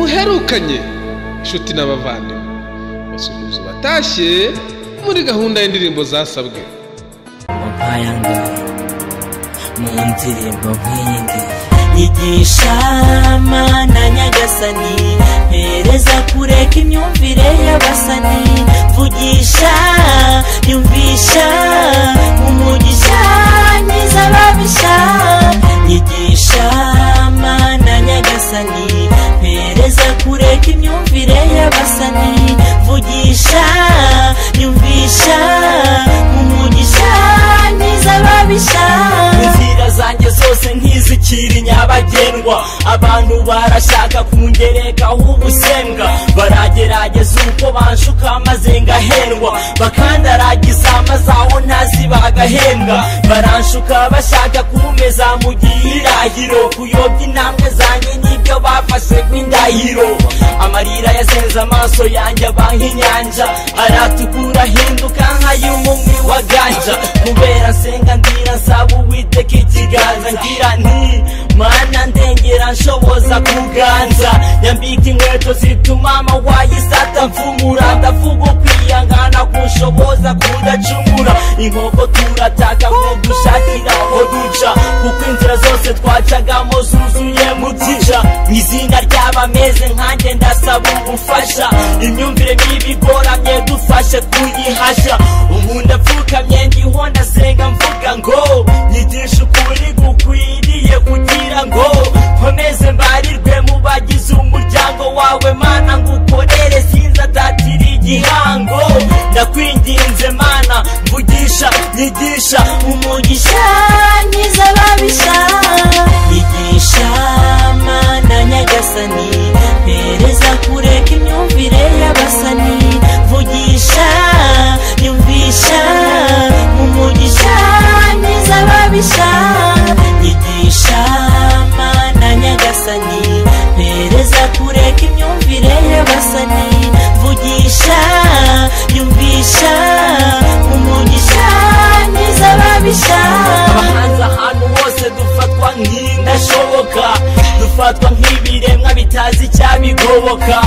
batandukanye inshuti n'abavandimwe basuhuza batashye muri gahunda y'indirimbo zasabwe nkaya ngo mu ndirimbo nk'iyindi yigisha mana nyagasani mpereza kureka imyumvire y'abasani vugisha yumvisha umugisha nyiza ababisha yigisha mana nyagasani mpereza kureka imyumvire y'abasani vugisha yumvisha umugisha nyiza ababisha inzira zanjye zose ntizikiri nyabagendwa abantu barashaka kungerekaho ubusembwa baragerageza uko banshuka maze ngahendwa bakandaragiza maze aho ntazi bagahembwa baranshuka bashaka kumpeza mu gihirahiro kuyobya intambwe zanjye n'ibyo bafashe nk'indahiro amarira yasenze amaso yanjye aba nk'inyanja aratukura ahinduka nk'ay'umumwi wa ganja kubera nsenga ndira nsaba uwiteka ikiganza ngira nti mana ndengera nshoboza kuganza nyambika inkweto zituma amawayi isata mfumura ndavuga ukwiyangana kunshoboza kudacumura inkoko turataka nko dushakira aho duca kuko inzira zose twacagamo zuzuye mu byica mu izina ry'abameze nkanjye ndasaba ubufasha imyumvire mibi igoramye dufashe tuyihashya ubu ndapfukamye ndiho ndasenga mvuga ngo nyigisha ukuri gukwiriye kugira ngo nkomeze mbarirwe mu bagize umuryango wawe mana ngukorere sinzatatira igihango ndakwinginze mana mvugisha nyigisha umugisha nyiza babisha yigisha mana nyagasani mpereza kureka imyumvire y'abasani vugisha yumvisha umugisha nyiza babisha yigisha mana nyagasani mpereza kureka imyumvire y'abasani vugisha yumvisha umugisha nyiza babisha abahanzi ahantu hose dufatwa nk'indashoboka dufatwa nk'ibiremwa bitazi icyabigoboka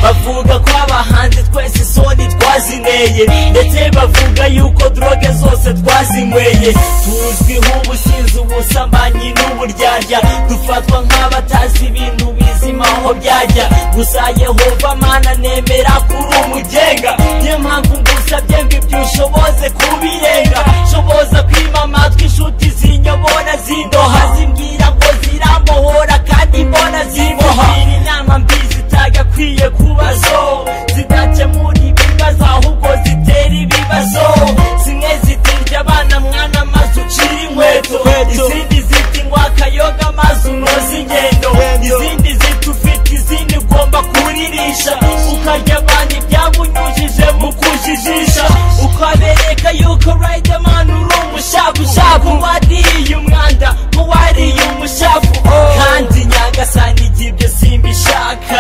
bavuga ko abahanzi twese isoni twazineye ndetse bavuga yuko droge zose twazinyweye tuzwiho ubusinzi ubusambanyi n'uburyarya dufatwa nk'abatazi ibintu bizima aho byajya gusa yehova mana nemera kuri umugenga niyo mpamvu ngusabye ngo ibyo ushoboze kubirenga shoboza kwima amatwi inshuti zinyobora zindoha zimbwira ngo ziramuhora kandi mbona zimuha inama mbi zitagakwiye kuba zo zidakemura ibibazo ahubwo zitera ibibazo zimwe zitirya abana mwana maze ucira inkweto izindi ziti ngo akayoga maze unoze ingendo izindi ziti ufite izindi ugomba kuririsha ukarya abandi ibyabunyujije mu kujijisha ukabereka yuko riderman uri umushakushaku wariye umwanda nk'uwariye umushafu kandi nyagasani igihe ibyo simbishaka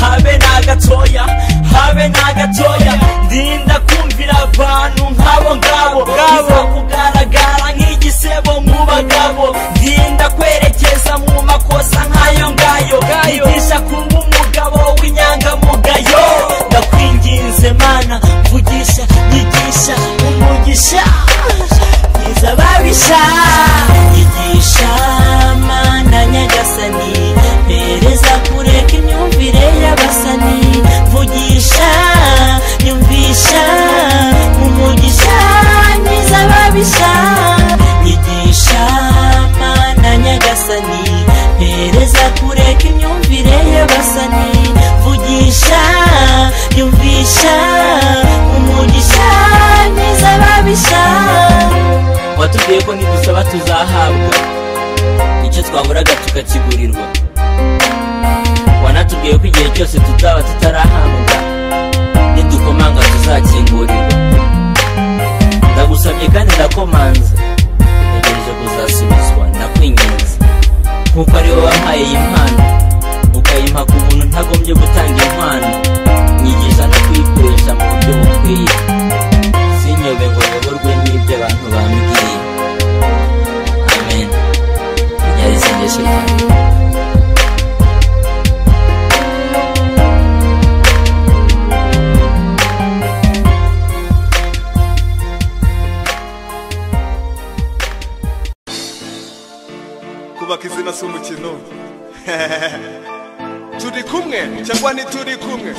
habe n'agatoya habe n'agatoya ndinda kumvira abantu nk'abo ngabo iza kugaragara nk'igisebo mu bagabo ndinda kwerekeza mu makosa nk'ayo ngayo yigisha kuba umugabo w'inyangamugayo ndakwinginze mana mvugisha nyigisha umugisha mwiza babisha yigisha mana nyagasani mpereza kureka imyumvire y'abasani mvugisha yumvisha umugisha mwiza babisha yigisha mana nyagasani mpereza kureka imyumvire y'abasani mvugisha yumvisha umugisha mwiza babisha watubwiye ko nidusaba tuzahabwa icyo twaburaga tukakigurirwa wanatubwiye ko igihe cyose tuzaba tutarahabwa nidukomanga tuzakingurirwa ndagusabye kandi ndakomanze ntegereje kuzasubizwa ndakwinginze nk'uko ari wowe wampaye iyi mpano ukayimpa ku muntu ntagombye gutanga impano nyigisha no kuyikoresha mu buryo bukwiye sinyobe ngo nyoborwe n'ibyo abantu bambwiye amen nyari isengesho ryanjye kubaka izina si umukino turi kumwe cyangwa ntituri kumwe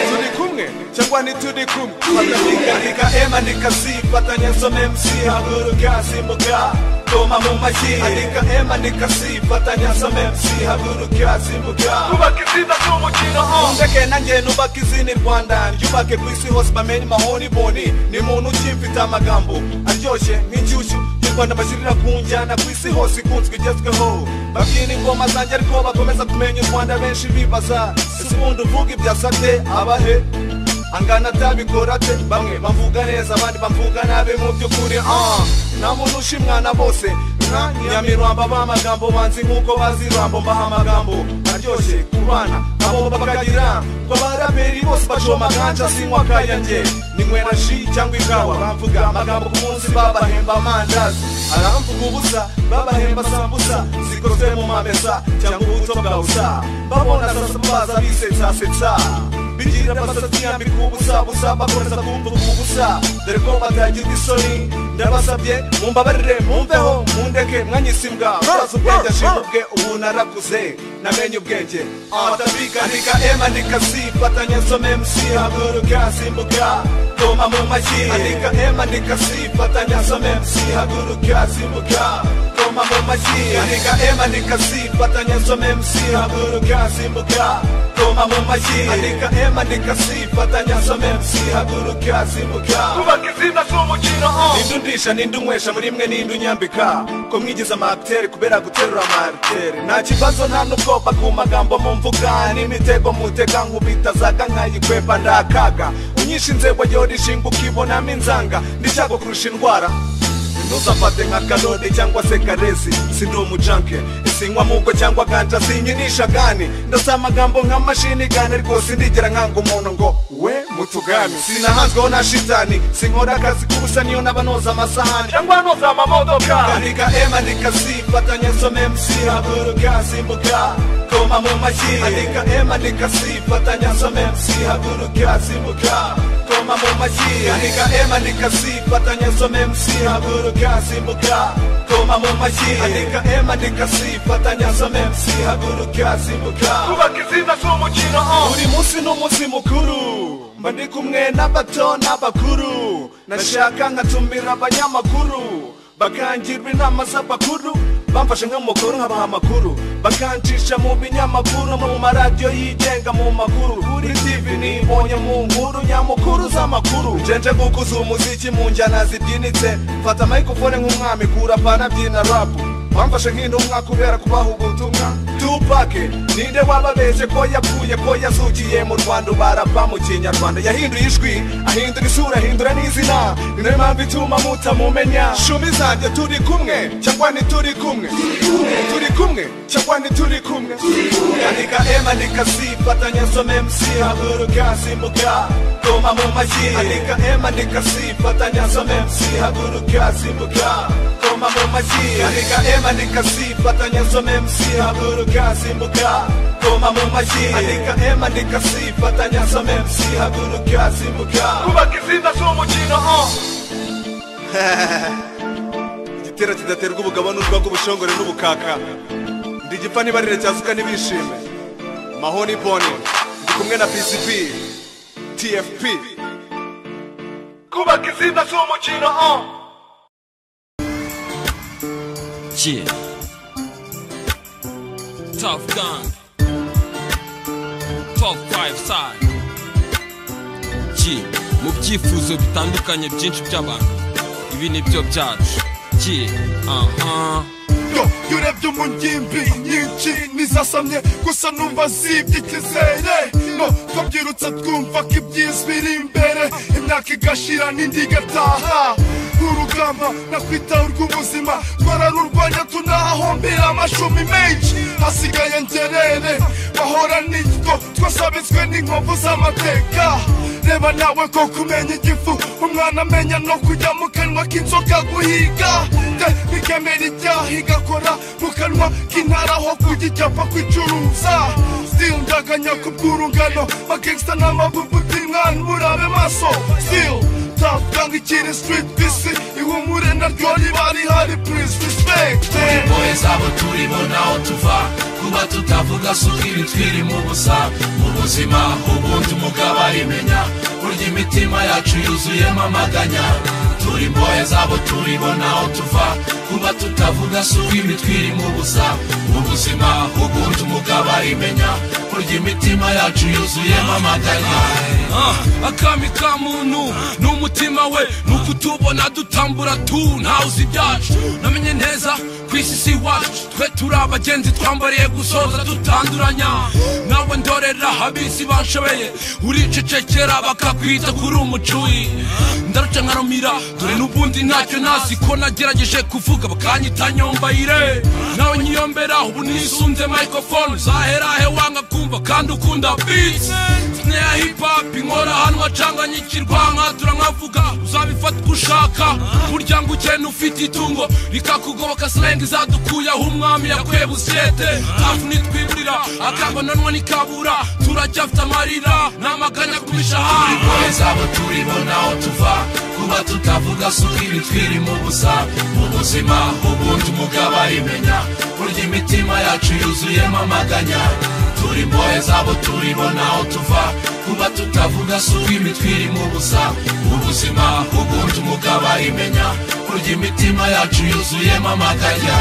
turi kumwe cyangwa ntituri kumwe batahigahiga ema nikazi batanya nsoma mc haguruka zimuka toma mu mashyi andika ema nikazi batanya nsoma mc haguruka zimuka kubaka izina si umukino ndeke nanjye nubaka izina i rwanda ryubake ku isi hose bamenye mahoni boni ni muntu ukimfite amagambo aryoshye nk'inshyushyu rwanda bashyirira ku njyana ku isi hose ikunzwe igezweho babyina ingoma zanjye ariko bakomeza kumenya u rwanda benshi bibaza ese ubundi uvuga ibyo asabye abahe angana atabikora ate bamwe bavuga neza abandi bavuga nabi mu by'ukuri ah nta muntu ushimwana bose nka nyamirwamba b'amagambo banzi nk'uko bazi rambo mbaha amagambo aryoshye kubana abo bakagira ngo abaraperi bose bacoma kanja sinywa kayanjye ninywera ji cyangwa ikawa bamvuga amagambo ku munsi babahemba amandazi aramvuga ubusa babahemba sambusa zikozwe mu mamesa cyangwa ubuto bwa busa babona sasa baza bisetsasetsa bigira basatsi yambika ubusa busa bakomeza kumvuga ubusa dore ko batagira isoni ndabasabye mumbabarire mumveho mundeke mwanyisimbwa murazi ubwenge ashimubwe ubu narakuze namenye ubwenge atabikanika ema nikasi fatanya nsome mc haguruka simbuka toma mu mashyi andika ema nikasi fatanya nsome mc haguruka simbuka toma mu mashyi andika ema nikasi fatanya nsome mc haguruka simbuka toma mu mashyi andika ema nikasi fatanya nsome mc haguruka simbuka kubaka izina si umukino ninde undisha ninde unywesha muri mwe ninde unyambika ko mwigize amakitere kubera guterura amakitere nta kibazo nta n'ubwoba ku magambo mumvuga n'imitego mutega nkubita zaga nkayikwepa ndakaga unyisha inzego ryo rishinga ukibonamo inzanga ndishaka kurusha indwara ntuzafate nka karode cyangwa se karesi sindi umujanke isinywa mugo cyangwa ganja sinyinisha gani ndasa amagambo nka mashini gani rwose ndigera nkanga umuntu ngo we mutugani sinahanzweho na shitani sinkora akazi k'ubusa niyo n'abanoza amasahani cyangwa noza amamodoka andika ema ndikasi fatanya nsome mc haguruka simbuka toma mu mashyi andika ema ndikasi fatanya nsome mc haguruka simbuka koma mu mashyi andika ema ndikasi fatanya nsome mc haguruka simbuka koma mu mashyi andika ema ndikasi fatanya nsome mc haguruka simbuka kubaka izina si umukino buri munsi ni umunsi mukuru mba ndi kumwe n'abato n'abakuru nashaka nkatumira abanyamakuru bakangirwa inama z'abakuru bamfashe nk'umukuru nkabaha amakuru bakancisha mu binyamakuru mu maradiyo yigenga mu makuru kuri tv nibonye mu nkuru nyamukuru z'amakuru njenje gukuza umuziki mu njyana zibyinitse mfata microphone nk'umwami kura pana byina rapu bamfashe nk'intumwa kubera kubaha ubutumwa tupake ninde wababeshe ko yapfuye ko yazukiye mu rwanda ubarapa mu kinyarwanda yahinduye ijwi ahindura isura ahindura n'izina ni nayo mpamvu ituma mutamumenya shumi zanjye turi kumwe cyangwa ntituri kumwe turi kumwe cyangwa ntituri kumwe yandika ema ndikasi fatanya nsome mc haguruka simbuka toma mu mashyi andika ema ndikasi fatanya nsome mc haguruka simbuka toma mu mashyi andika ema ndikasi fatanya nsome mc haguruka simbuka toma mu mashyi andika ema ndikasi fatanya nsome mc haguruka simbuka kubaka izina si umukino igitera kidaterwa ubugabo n'urwango ubushongore n'ubukaka ndi igipfa n'ibarire cyasuka n'ibishime mahoni boni ndi kumwe na pcp tfp kubaka izina si umukino Yeah. Tough Gang. Top 5 side. Yeah. Mu byifuzo bitandukanye byinshi by'abantu. Ibi ni byo byacu. Yeah. Uh-huh. yo iyo urebye mu ngimbi nyinshi nizasamye gusa numva zibye ikizere no twabyirutse twumva ko ibyiza biri imbere imyaka igashira n'indi igataha urugamba nakwitaho urw'ubuzima twararurwanya tunahahombera amashumi menshi hasigaye ngerere bahora nitwo twasabitswe n'inkovu z'amateka reba nawe ko kumenya igifu umwana amenya no kujya mu kanwa k'inzoka guhiga te bikemera ibyaha igakora mu kanwa k'intara aho kujya icyapa kwicuruza still ndaganya ku bw'urungano bagangsta n'amabuguti mwana murabe maso still atabwa nk'ikiri street bisi ihumure naryo riba rihari please respect impuhwe zabo turimo naho tuva kuba tutavuga si uko ibitwiri mu busa mu buzima ubundi umugabo arimenya burya imitima yacu yuzuyemo amaganya turi impuhwe zabo turimo naho tuva kuba tutavuga si uko ibitwiri mu busa mu buzima ubundi umugabo arimenya burya imitima yacu yuzuyemo amaganya Ah, akami ka muntu ni umutima we ni uko utubona dutambura tu ntawuzi ibyacu namenye neza ku isi si iwacu twe turi abagenzi twambariye gusoza dutanduranya nawe ndorera abisi banshobeye uricecekera bakakwita kuri umucuyi ndaruca nkarumira dore n'ubundi ntacyo nasi ko nagerageje kuvuga bakanyita nyombayire nawe nyiyombera ubu nisunze microphone uzahera he wanga kumva kandi ukunda beats ya hip hop inkora ahantu hacanganyikirwa nkatura nkavuga uzabifata uko ushaka burya ngo ugenda ufite itungo rikakugoboka slang izadukuyeho umwami yakweba usiyete hafi nitwiburira akabonanwa nikabura turajya afite amarira n'amaganya ku mishahara impuhwe zabo turibona aho tuva kuba tutavuga si uko ibitwiri mu busa mu buzima ubundi umugabo arimenya burya imitima yacu yuzuyemo amaganya turi imbohe zabo turibona aho tuva kuba tutavuga si uko imitwe iri mu busa ubuzima ubundi umugabo arimenya burya imitima yacu yuzuyemo amaganya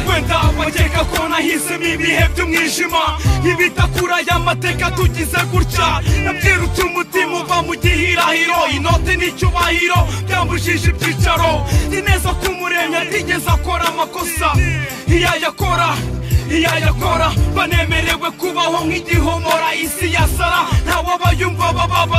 wenda bakeka ko nahisemo ibihe by'umwijima ibitakura y'amateka tugize gutya nabwirutse umutima uva mu gihirahiro inoti n'icyubahiro byambujije ibyicaro ni neza ko umuremyi atigeze akora amakosa iyo ayakora iyo ayakora banemerewe kubaho nk'igihomora isi ya sara ntawabayumva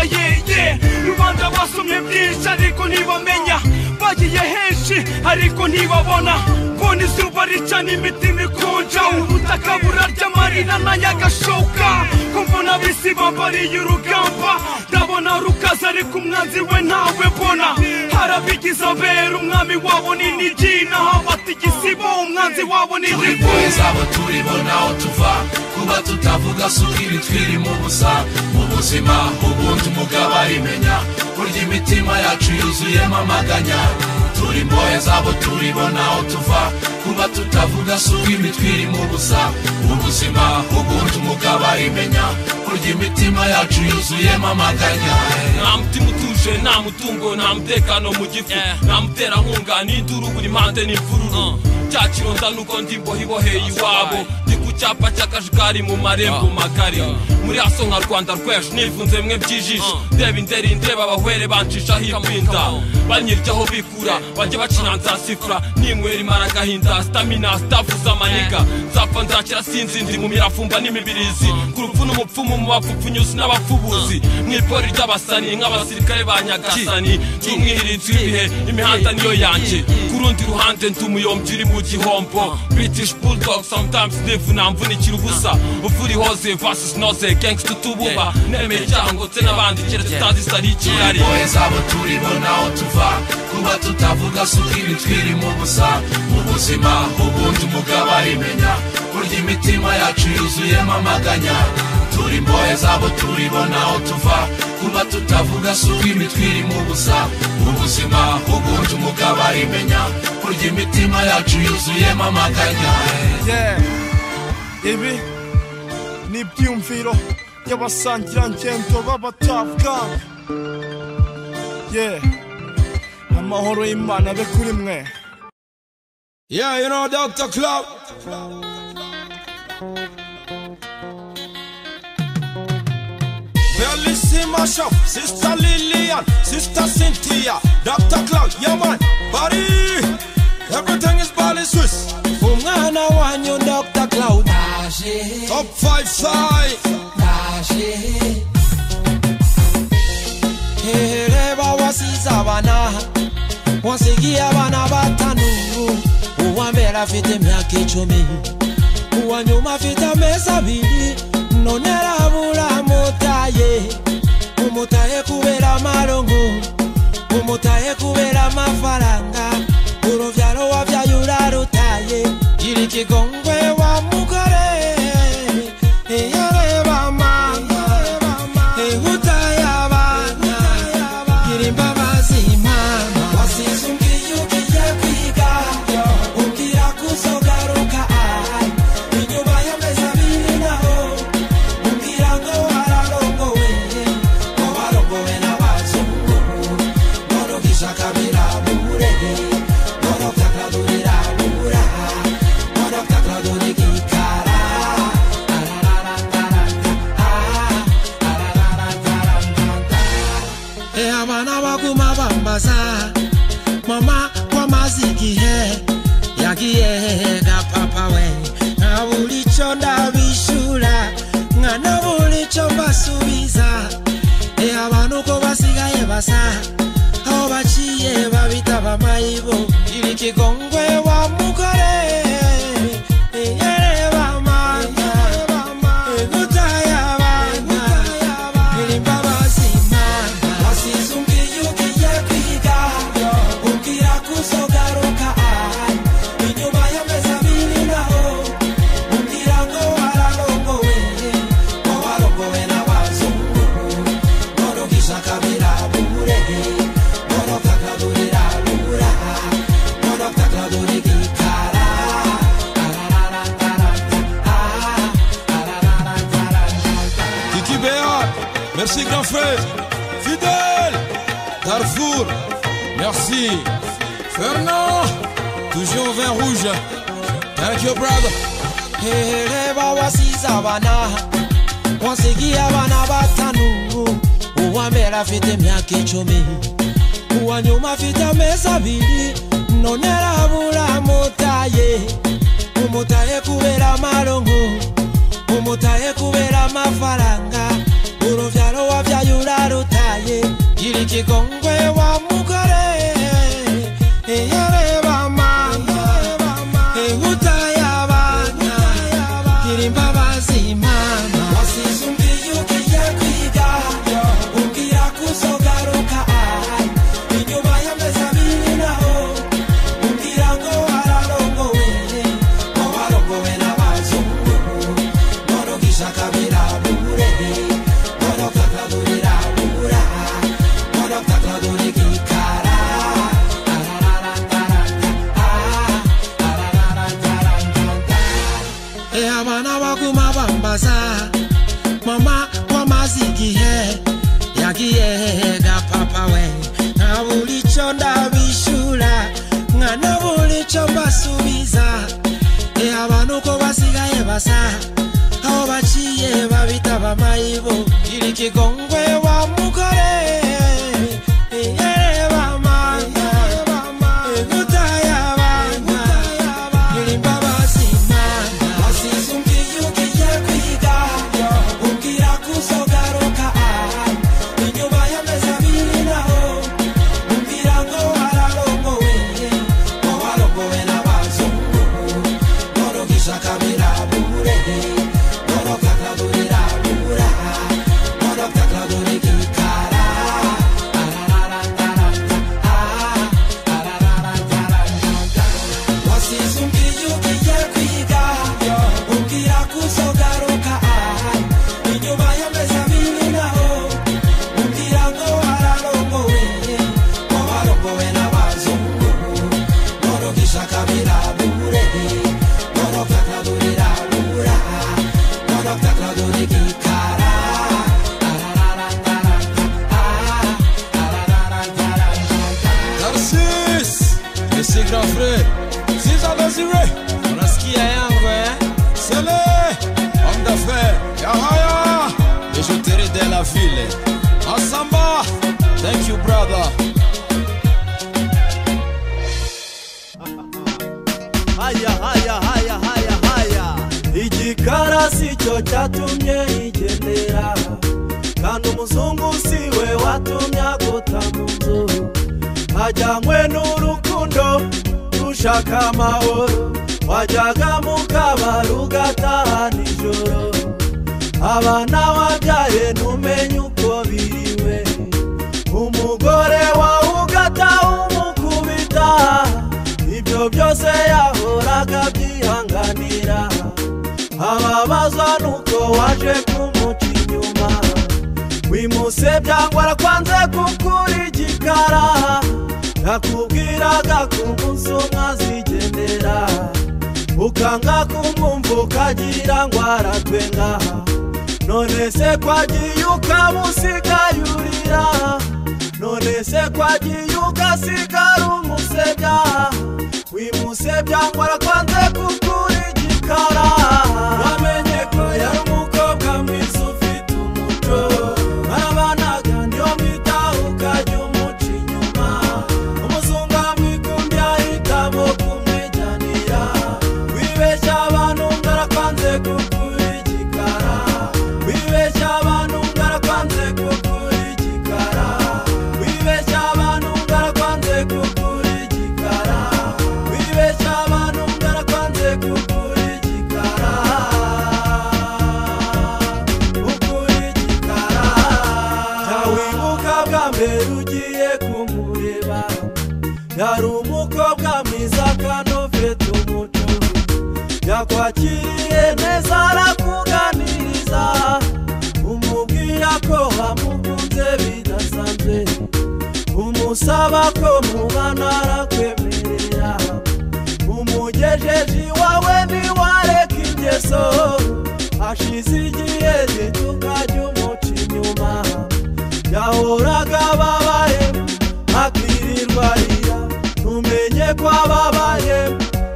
babababayeye rubanda basomye byinshi ariko ntibamenya bagiye henshi ariko ntibabona kubona izuba rica n'imitima ikonja ubutaka burarya amarira n'ayagashoka kumvuna bisi bambariye urugamba ndabona rukaza ariko umwanzi we ntawe mbona harabigize abera umwami wabo ni nigi naho bata igisibo umwanzi wabo ni turi nigi imbohe zabo turibona aho tuva kuba tutavuga si uko imitwe iri mu busa mu buzima ubundi umugabo arimenya burya imitima yacu yuzuyemo amaganya turi imbohe zabo turibona aho tuva kuba tutavuga si uko imitwe iri mu busa mu buzima ubundi umugabo arimenya burya imitima yacu yuzuyemo amaganya nta mutima utuje nta mutungo nta mutekano mu gifu nta muterankunga n'induru buri mpande n'imvururu cya kironda nuko ndi mbohiboheye iwabo ndi ku cyapa cy'akajagari mu marembo magari muri aso nka rwanda rwejo nifunze mwe byijisho ndeba inderi ndeba abahwere bancishaho ibinda banyiryaho bikura bajya bacinanza sifura ninywera imara agahinda sitamina sitavuza amaniga nzapfa nzakira sinzi ndi mu miravumba n'imibirizi ku rupfu n'umupfumu mu bapfupfunyuzi n'abapfubuzi mu ipori ry'abasani nk'abasirikare ba nyagasani ndi umwihirinzi w'ibihe imihanda niyo yanjye ku rundi ruhande ndi umuyombyi uri mu gihombo british bulldog sometimes nivuna mvunikira ubusa uvura ihoze versus noze gangsta tububa nemeye icyaha ngo tse n'abandi keretse utazi isa n'ikirari impuhwe zabo turibona aho tuva kuba tutavuga si uko imitwe iri mu busa mu buzima ubundi umugabo arimenya burya imitima yacu yuzuyemo amaganya turi imbohe zabo turibona aho tuva kuba tutavuga si uko imitwe iri mu busa mu buzima ubundi umugabo arimenya burya imitima yacu yuzuyemo amaganya Yeah. ibi ni ibyiyumviro by'abasangirangendo b'abatabwa yeah. amahoro y'imana abe kuri mwe Yeah, you know Dr. Club. Bellissima Shop, Sister Lillian, Sister Cynthia, Dr. Cloud, yeah man, buddy, everything is Bali Swiss. umwana wanyu dr cloud naje Top 5 side, naje hehe reba wasize abana wasigiye abana batanu uwa mbere afite imyaka icumi uwa nyuma afite amezi abiri none rabura amutaye umutaye kubera amarongo umutaye kubera amafaranga urubyaro wabyaye urarutaye gira ikigongwe wa mugore iyo areba amanga utaya abana gira imbabazi mama ko amaze igihe yagiye ga papa we nkabura icyo ndabishura nkanabura icyo mbasubiza e abantu ko basigaye basa aho baciye babita bamayibo iri kigongwe wa mugore yereba amanga egutaya abana iri imbabazi imana wasize umbwiye ugiye kwiga ubwira kuzogaruka aha inyuma y'amezi abiri naho ubwira ngo wararongowe ko warongowe n'abazungu borogisha kabira bure borota kaburira bura borota kabura igikara Kiki Béat, merci grand frère, fidèle, Darfour, merci, Fernand, toujours vin rouge, thank you brother. hereba wasize abana wasigiye abana batanu uwa mbere afite imyaka icumi uwa nyuma afite amezi abiri none arabura mutaye umutaye kubera amarongo umutaye kubera amafaranga urubyaro wabyaye urarutaye gira ikigongwe wa mugore yareba amanga ingutaye abana gira imbabazi imana wasize umbwiye ugiye kwiga umbwira kuzogaruka aha inyuma y'amezi abiri naho umbwira ngo wararongowe ngo warongowe n'abazungu borogisha kabira bure boroka kaburira bura boroka kabura igikara Eh, abana baguma bambaza mama wamaze igihe yagiye ga papa we nkabura icyo ndabishura nkanabura icyo mbasubiza Eh, abantu ko basigaye basa aho baciye babita abamayibo gira ikigongwe wa mugore yereba amanga egutaya abana gira imbabazi imana wasize umbwiye ugiye kwiga umbwira kuzogaruka aha inyuma y'amezi abiri naho umbwira ngo wararongowe ngo warongowe n'abazungu borogisha kabira bure boroka kaburira bura boroka kabura igikara wasize umbwiye ugiye kwiga umbwira kuzogaruka aha inyuma y'amezi abiri naho umbwira ngo wararongowe ngo warongowe n'abazungu borogisha kabira bure boroka kaburira bura boroka kabura igikara Narcisse, merci grand frère, César Désiré, unasikia yangu eh? Sele, homme d'affaires, Yahaya, et je te de la ville. Masamba, thank you brother. haya haya haya haya haya igikara si cyo cyatumye yigendera kandi umuzungu si we watumye aguta mu nzu hajyanywe n'urukundo rushaka amahoro wajyaga mu kabari ugataha nijoro abana wabyaye ntumenye uko biriwe umugore wawe ugata umukubita ibyo byose yahoraga byihanganira ababazwa nuko waje kumuca inyuma wimuse byangwa arakwanze kukura igikara nakubwiraga ko umunsi umwe azigendera ukanga kumwumva ukagira ngo aratwenga none se kwagiye ukamusiga yurira none se kwagiye ugasigara umusebya wimusebya ngo arakwanze kukura igikara wamenye ko yari umukobwa mwiza ufite umuco mwabanaga niyo mwitaho ukajya umuca inyuma yari umukobwa mwiza kandi ufite umutuzo yakwakiriye neza arakuganiriza umubwira ko wamukunze bidasanzwe umusaba ko mubana arakwemerera umugejeje iwawe ntiwareka ingeso hashize igihe gituka ry'umuca inyuma yahoraga ababaye akirirwa arira ntumenye ko ababaye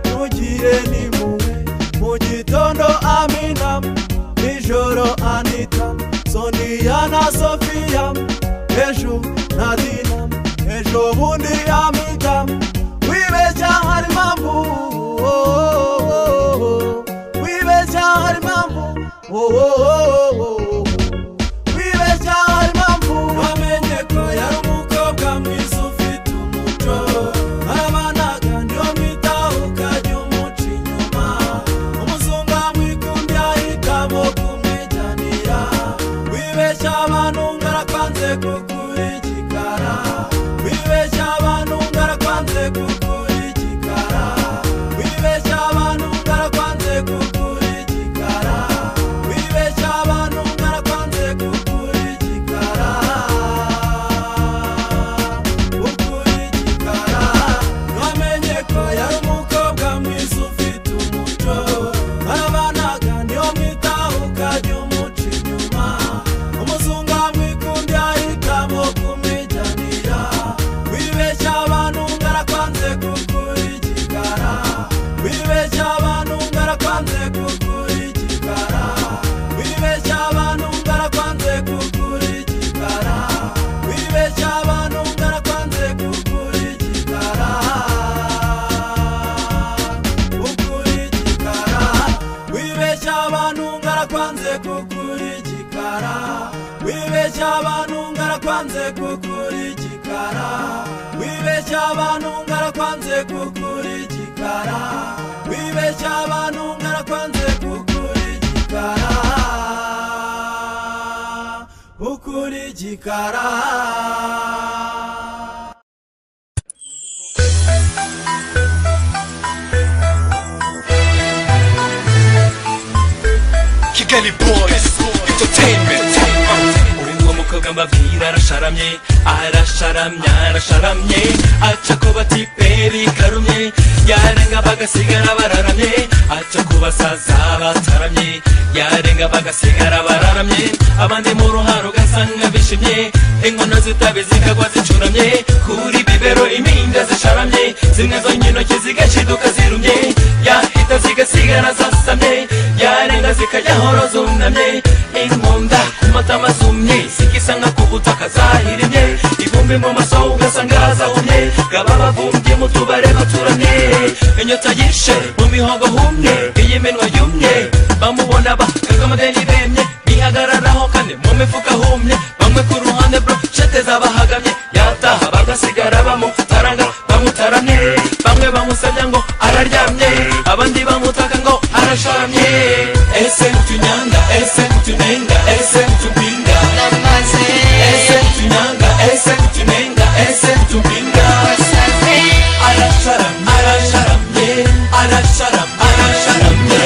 ntugire n'impuhwe mu gitondo amina nijoro anita soniya na sofiya ejo na dina ejo bundi amita wibeshya hari impamvu oh, oh, oh, oh. wibeshya hari impamvu oh, oh, oh, oh, oh. wibeshya hari impamvu wamenye ko yari umukobwa mwiza ufite umuco arabanaga niyo mwitaho ukajya umuca inyuma umuzungu amwikundiye ahitamo kumwijyanira wibeshya abantu ngarakwanze kukuri igikara wibeshya abantu ngarakwanze kukuri igikara wibeshya abantu ngarakwanze kukuri igikara wibeshya abantu ngarakwanze kukuri igikara ukuri igikara wamenye ko yari umukobwa mwiza ufite umuco arabanaga niyo mwitaho ukajya umuca inyuma umuzungu amwikundiye ahitamo kumwijyanira wibeshya abantu ngarakwanze kukuri igikara wibeshya abantu ngarakwanze kukuri igikara wibeshya abantu ngarakwanze kukuri igikara wibeshya abantu ngarakwanze kukuri igikara ukuri igikara wibeshya abantu ngarakwanze kukuri igikara wibeshya abantu ngarakwanze kukuri igikara wibeshya abantu ngarakwanze kukuri igikara wibeshya abantu ngarakwanze kukuri igikara ukuri igikara kigali boys entertainment uwo mukobwa mbabwira arasharamye arasharamye arasharamye aca ku batiperi karumye yarenga bagasigara bararamye aca ku basaza bataramye yarenga bagasigara bararamye abandi mu ruharo ugasanga bishimye inkono zitabi zikagwa zicuramye kuri bibero impinga zisharamye zimwe zonyine intoki zigashiduka zirumye yahita zigasigara zasamye yarenga zikajyahoro zunamye inkunda ku matama zumye zigisa nka ku butaka zahirimye ivumbi mu maso ugasanga hazahumye bwaba bavumbye mu tubare baturamye inyota yishe mu mihogo humye iyi minwa yumye bamubona bakagamagana ibemye bihagararaho kane mu mifuka humye bamwe ku ruhande bro shete zabahagamye yataha bagasigara bamutaranga bamutaramye bamwe bamusabya ngo araryamye abandi bamutaka ngo arasharamye ese tunyanga ese tunenga ese tupinga ese tunyanga ese tunenga ese tupinga arasharamye arasharamye arasharamye arasharamye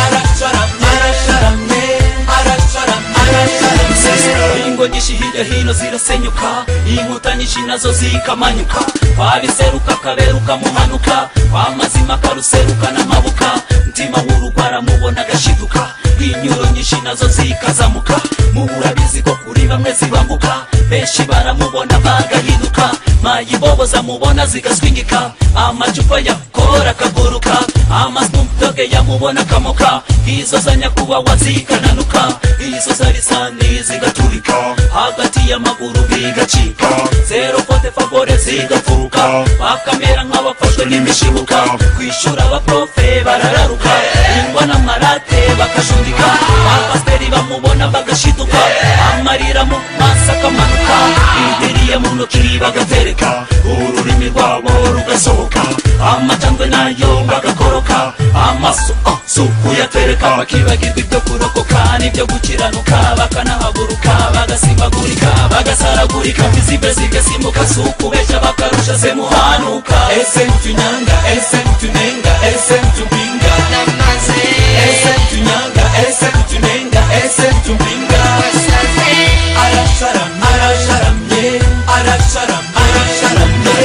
arasharamye arasharamye arasharamye arasharamye ingo nyinshi hirya hino zirasenyuka inkuta nyinshi nazo zikamanyuka kwabiseruka kaberuka muhanuka kwa mazima karuseruka n'amabuka mutima w'urugwara mubona agashiduka inyuro nyinshi nazo zikazamuka muburabizi ko kuri bamwe zibambuka benshi baramubona bagahinduka mayibobo zamubona zigaswingika amacupa yakora akaguruka amasmudoge yamubona akamoka izo za nyakubawa zikananuka izo za lisani zigaturika hagati y'amaguru bigacika zero kote favore zigafuruka bakamera nk'abafashwe n'imishibuka kwishura abaprofe barararuka ingwa n'amarate bakajundika abapasiteri bamubona bagashiduka amarira mu maso akamanuka bidiriye mu ntoki bagatereka ururimi rwabo rugasohoka amacandwe nayo bagakoroka amaso sukuyatereka bakibagirwa ibyo kurokoka n'ibyo gukiranuka bakanahaguruka bagasimbagurika bagasaragurika mbizibe zigasimbuka sukubeshya bakarusha se ese tunyanga ese tunenga ese tubinga ese tunyanga ese tunenga ese tubinga arab salam arab salam ye arab salam arab salam ye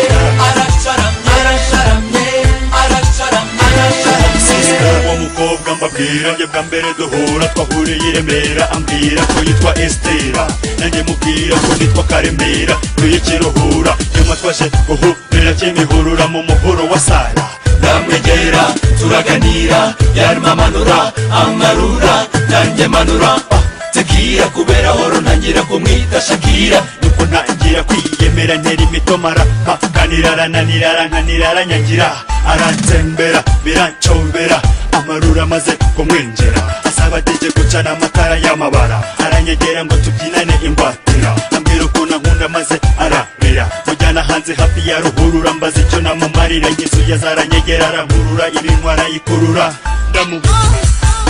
arab salam arab salam ye arab salam arab salam sister uwo mukobwa mbabwira njye bwa mbere duhura twahuriye i remera ambwira ko yitwa estera nanjye mubwira ko nitwa karemera tuye kiruhura nyuma twaje guhurira kimihurura mu muhuro wa sara ndamwegera turaganira yarimo amanura amarura nanjye manura ah, tegira kubera horo ntangira kumwita shakira nuko ntangira kwiyemera ntera imitomara mpakanira arananira arankanira aranyangira aransembera birancombera amarura amaze kumwinjira asaba dije gucana amatara y'amabara aranyegera ngo tubyinane ingwatira ambwira ukuntu ankunda maze ararira mujyana hanze hafi ya ruhurura mbaza icyo namumarira ngisuye zaranyegera arankurura ibinwa arayikurura ndamubuza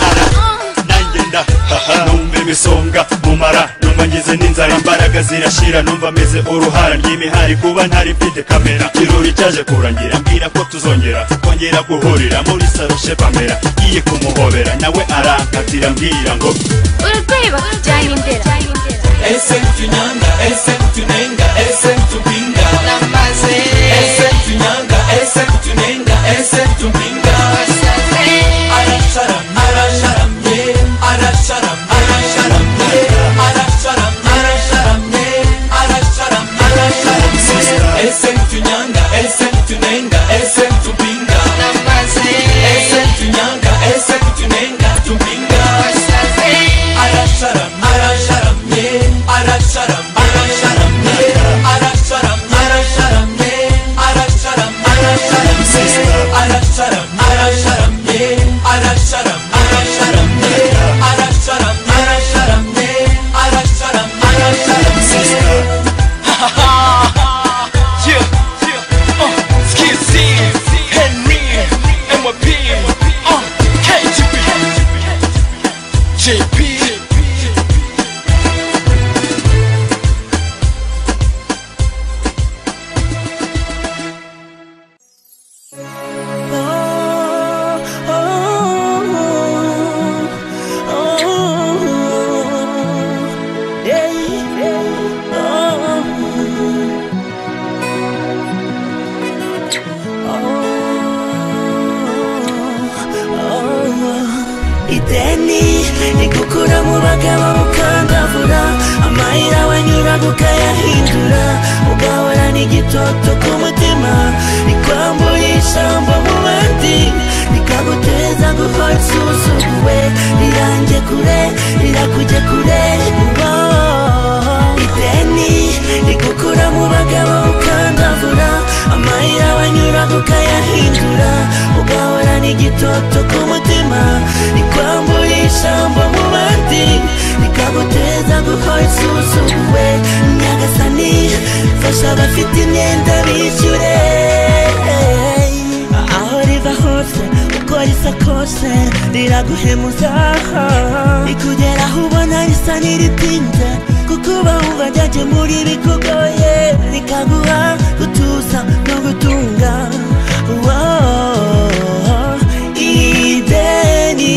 ara nanjye ndahaha numva imisonga mumara numva ngize n'inzara imbaraga zirashira numva meze uruhara ry'imihari kuba ntari mfite kamera kirori cyaje kurangira mbwira ko tuzongera kongera guhurira muri saroshe pamera ngiye kumuhobera nawe arankatira mbwira ngo urarweba cyane imbere ese tunyanga ese tunenga ese tubinga ese tunyanga ese tunenga ese tubinga arab salam arab salam ye arab salam arab salam ye arab salam arab salam ye arab salam arab salam sister ese tunyanga ese tunenga ese tubinga ese tunyanga ese tunenga tubinga arab salam arab salam ye arab salam arab salam ye arab salam arab salam ye arab salam arab salam sister arab salam arab salam ye arab salam arab salam ye arab salam arab salam ye arab salam arab salam sister ideni rigukura mu bagabo mukandavura amayira wanyuraga ukayahindura ugahorana igitoto ku mutima rikwambura ijambo mu bandi rikaguteza guhora usuzuguwe rirange kure rirakujya kure oh. ideni rigukura mu bagabo ukandavura amayira wanyuraga ukayahindura ugahorana igitoto ku mutima rikwambura ijambo mu bandi rikaguteza guhora isuzuguwe nyagasani fasha abafite imyenda bishyure aho riva hose uko risa kose riraguhemuza rikugeraho ubona risa n'iritinze kuko uba wumva ryaje muri bikugoye rikaguha gutuza no gutunga Wow. ideni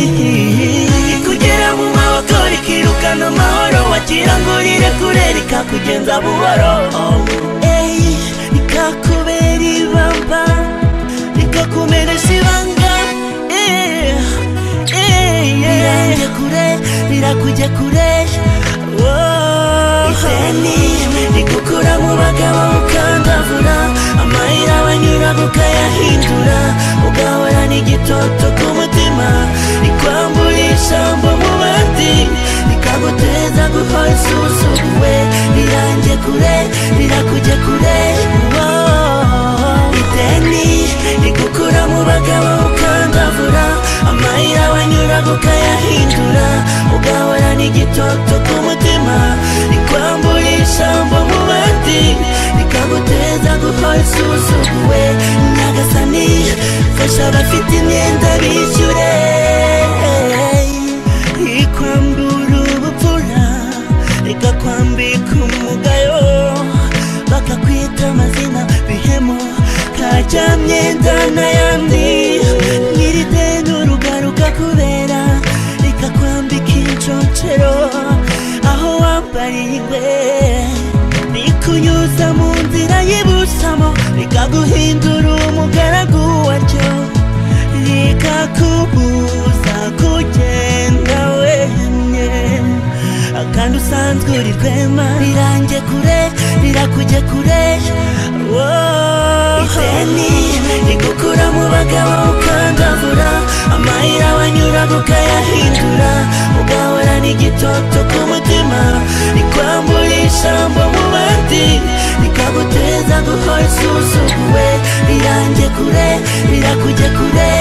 rikugera mu maboko rikirukana amahoro wagira ngo rire kure rikakugenza buhoro Oh. Ey, rikakubera ibamba rikakumenesha ibanga Eh, eh, rirange kure rirakujya kure ideni rigukura mu bagabo ukandavura amayira wanyura ukayahindura ugahorana igitoto ku mutima rikwambura ijambo mu bandi rikaguteza guhora isuzuguwe rirange kure rirakujya kure Wow. ideni rigukura mu bagabo ukandavura amayira wanyura ukayahindura ugahorana igitoto ku mutima rikwambura ijambo mu bandi rikaguteza guhora isuzuguwe nyagasani fasha abafite imyenda bishyure rikwambura ubupfura rikakwambika umugayo bakakwita amazina bihemo kajyamo n'ayandi nyirideni urugaruka kubera reka kwambika inshocero aho wambariwe rikunyuza mu nzira y'ibusamo rikaguhindura umugaragu waryo rikakubuza kugenda wenyine kandi usanzwe uri rwema rirange kure rirakujye kure wowe ideni rigukura mu bagabo ukandavura amahirwe abanyuraga ukayahindura ugahorana igitoto ku mutima rikwambura ijambo mu bandi rikaguteza guhora isuzuguwe rirange kure rirakujye kure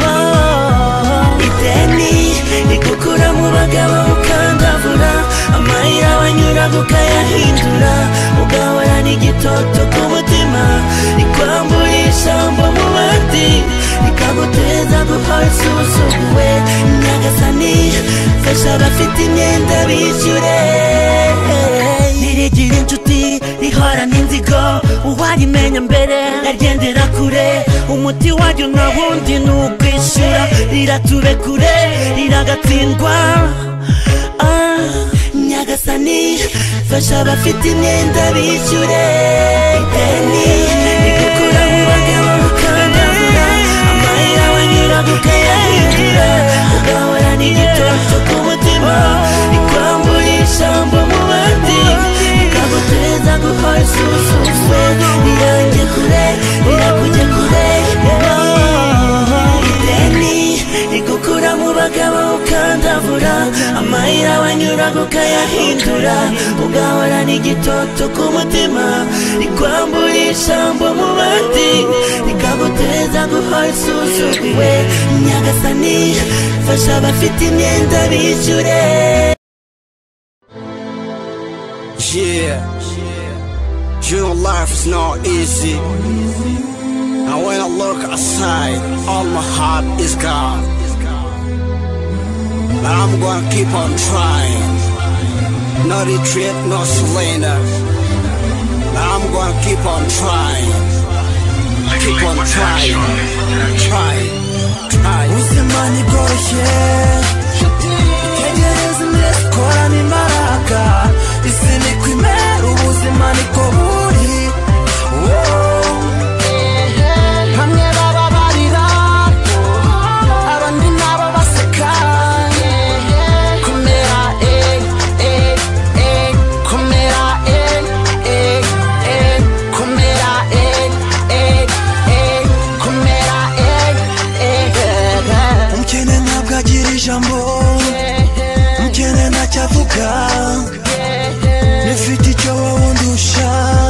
wowe ideni rigukura mu bagabo ukandavura amayira abanyuraga ukayahindura ugahorana igitoto ku mutima rikwambura ijambo mu bandi rikaguteza guhora isuzuguwe nyagasani fasha abafite imyenda bishyure ntirigira inshuti rihorana inzigo uwarimenya mbere yagendera kure umuti waryo nta wundi ni ukwishyura riratube kure riragatsindwa Ah, nyagasani fasha abafite imyenda bishyure ideni rigukura mu bagabo ukandavura amayira abanyura ukayahindura ugahorana igitoto ku mutima rikwambura ijambo mu bandi rikaguteza guhora isuzumwe rirange kure rirakujya kure ideni rigukura mu bagabo ukandavura amayira wanyuraga ukayahindura ugahorana igitoto ku mutima rikwambura ijambo mu bandi rikaguteza guhora isuzumwe nyagasani fasha abafite imyenda bishyure Yeah, your life is not easy. And when I look aside, all my heart is gone. But I'm gonna keep on trying. No retreat, no surrender. But I'm gonna keep on trying. Keep on trying. Try, try. ubuzima ntibworoshye itegereze imbere dukorane imbaraga isi ni ko imera ubuzima niko buri Woah. bamwe baba barira abandi nabo baseka kumera eh, eh, eh, kumera eh, eh, eh, kumera eh, eh, eh, kumera eh, eh, eh. umukene ntabwo agira ijambo umukene ntacyo avuga nifite icyo wowe undusha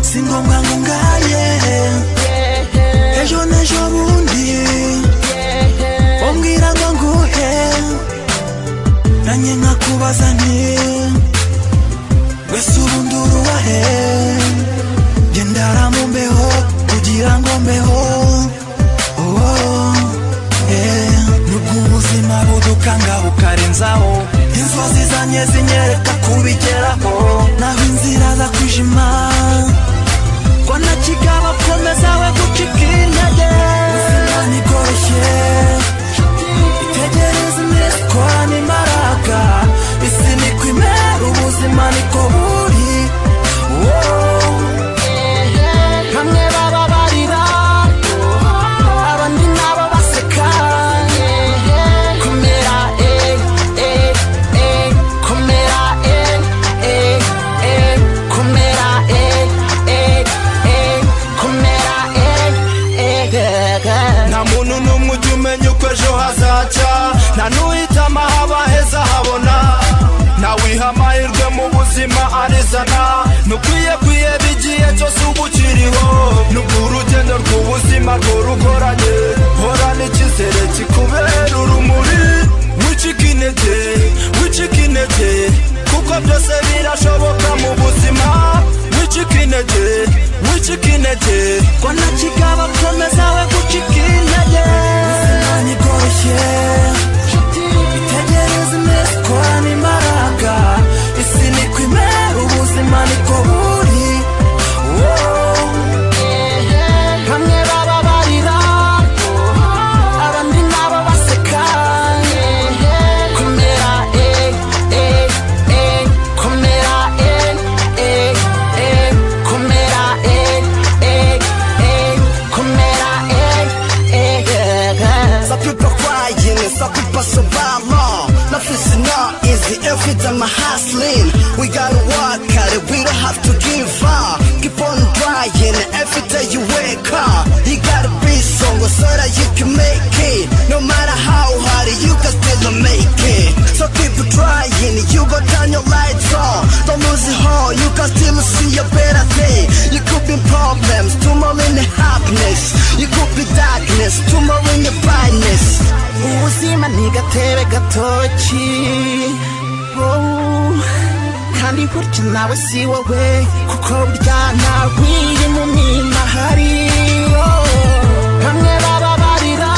si ngombwa ngo ngaye ejo n'ejo bundi umbwira ngo nguhe nanjye nkakubaza nti wese ubundi urubahe jye ndara mu mbeho kugira ngo mbeho oh. nubwo ubuzima budukanga bukarenzaho inzozi zanjye zinyereka kubigeraho naho inzira za kwijima ngo nakigaba komeza we gucika intege ubuzima ntibworoshye itegereze iminsi ikorana imbaraga isi niko imera ubuzima niko buri Woah. bamwe baba barira abandi nabo baseka kumera eh, eh, eh, kumera eh, eh, eh, kumera eh, eh, eh, kumera eh, eh, nta muntu n'umwe ujya umenya uko ejo hazaca nta n'uhitama haba heza habona ntawiha amahirwe mu buzima arizana ntukwiye kwiheba igihe cyose uba ukiriho nubwo urugendo rw'ubuzima rworugoranye horana icyizere kikubera urumuri wicika intege wicika intege kuko byose birashoboka mu buzima wicika intege wicika intege ko ntakigaba komeza we gucika intege ubuzima ntibworoshye itegereze iminsi ikorana imbaraga isi niko imera ubuzima niko buri Woah. kubireka you gotta be stronger so that you can make it no matter how hard you can still make it so keep trying you go turn your lights on don't lose your heart you can still see a better day you could be problems tomorrow in the happiness you could be darkness tomorrow in the brightness ubuzima ni gatebe gatoki wowe kandi gutya nawe si wowe kuko burya ntabwiye mu mirima hari wowe. bamwe bababarira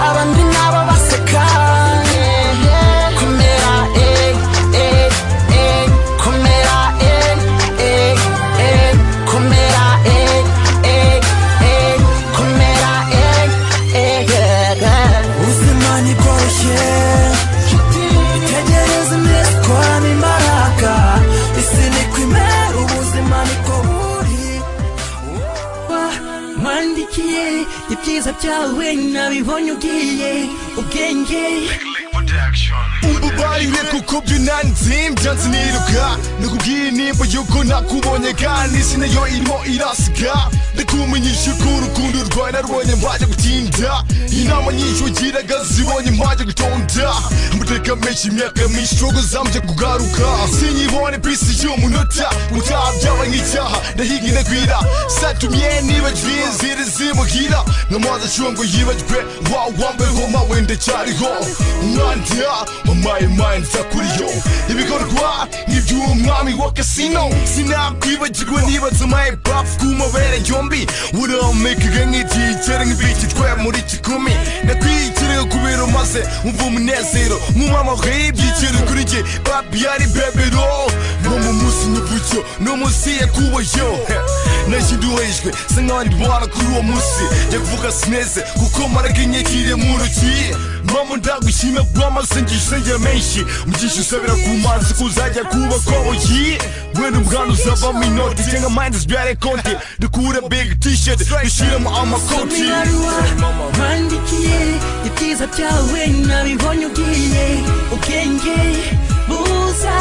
abandi nabo baseka kumera eh, eh, eh, kumera eh, eh, eh, kumera eh, eh, eh, kumera eh, eh, yeah. ubuzima ntibworoshye itegereze imirasirwamo imbaraga isi niko imera ubuzima niko buri wandikiye ibyiza byawe nabibonye ugiye ubwenge ubaye kuko byunanizimu byanze niruka nakubwiye nimba yuko nakubonye kandi isi nayo irimo irasiga ndakumenyesha ko urukundo rwawe narubonye mbajya gutinda inama nyinshi ugiraga zibonye mbajya gutonda amateka menshi imyaka myinshi shogo zamuje kugaruka sinyibone pisi y'umunota utaha byabaye nk'icyaha ndahiga inagwira satumye nibagiwe inzira zimuhira nkamazi ashyuwe ngo yibagirwe wawe wambayeho mawe ndacyariho umwandira mamaye mayini zakuriyo ibikorwa n'iby'umwami wa kasino sinakwibagirwe nibaza maye bafu ku mabere yombi uramekaga nk'icyicere nk'ibiki twe muri kikumi nakwikiriye kubera maze wumva umunezero nk'umwamaho y'ibyiciro kuri njye babi yari bebero no mu munsi n'uburyo n'umunsi yakubayo nashinduhejwe se nk'abandi bana kuri uwo munsi njya kuvuga sineze kuko maraga inyakiriye mu ntoki mama ndagushima rw'amasengesho ya menshi mugisha usabira ku mazi kuzajya kuba koboyi wenda umwana uzavamo inoti cyangwa mayini zibyare konti dukure big t-shirt dushyiremo amakoti wandikiye ibyiza byawe nabibonye ugiye ubwenge buza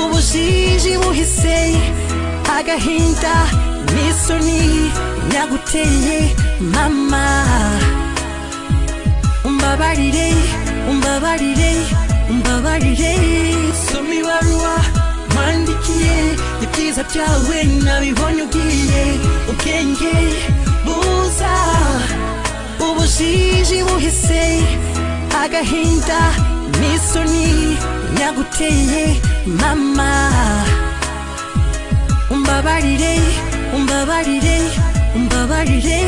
ubujiji buhise agahinda n'isoni naguteye mama umbabarire umbabarire umbabarire soma ibaruwa wandikiye ibyiza byawe nabibonye ugiye ubwenge buza ubujiji buhise agahinda n'isoni naguteye mama umbabarire umbabarire umbabarire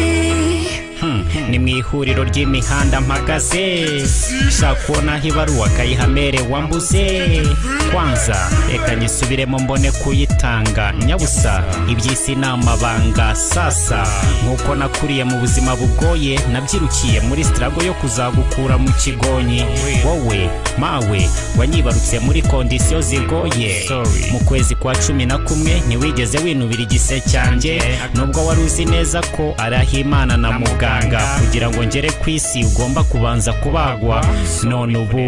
ni mu ihuriro ry'imihanda mpagaze ushaka kubona aho ibaruwa akayihamere wambuze kwanza reka nyisubiremo mbone kuyitanga nyabusa iby'isi ni amabanga sasa nk'uko nakuriye mu buzima bugoye nabyirukiye muri sitarago yo kuzagukura mu kigonyi wowe mawe wanyibarutse muri kondisiyo zigoye mu kwezi kwa cumi na kumwe ntiwigeze winubira igise cyanjye nubwo wari uzi neza ko ari ahimana na muganga kugira ngo ngere ku isi ugomba kubanza kubagwa none ubu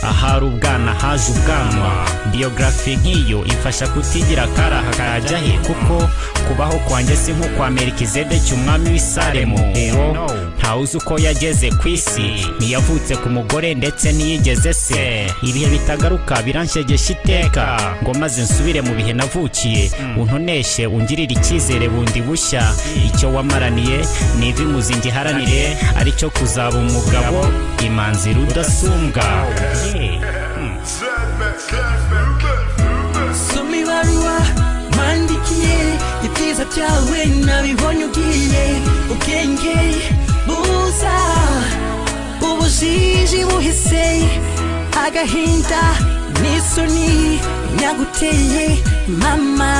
ahari ubwana haje ubwanwa biyogarafi nk'iyo imfasha kutigira akaraha kajya he kuko kubaho kwanjye si nko kwa melkizedeki umwami w'isaremu uwo ntawuzi uko yageze ku isi ntiyavutse ku mugore ndetse n'iyigeze se ibihe bitagaruka biranshegesha iteka ngo maze nsubire mu bihe navukiye untoneshe ungirire icyizere bundi bushya icyo wamaraniye ni ivi muzingi iharanire aricyo kuzaba umugabo imanzi rudasumbwa soma ibaruwa wandikiye ibyiza byawe nabibonye ugiye ubwenge buza ubujiji buhise agahinda n'isoni naguteye mama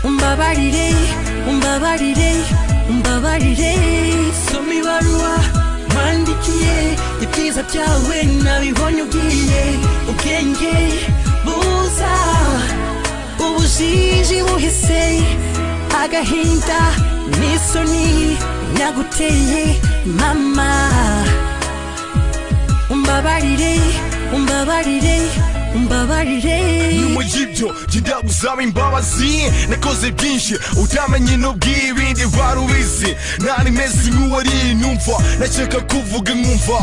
umbabarire umbabarire umbabarire soma ibaruwa wandikiye ibyiza byawe nabibonye ugiye ubwenge buza ubujiji buhise agahinda n'isoni naguteye mama umbabarire umbabarire mbabarire nyuma y'ibyo jya uzaba imbabazi nakoze byinshi utamenye n'ubw'ibindi varubizi ntari meze nk'uwari numva nashaka kuvuga nkumva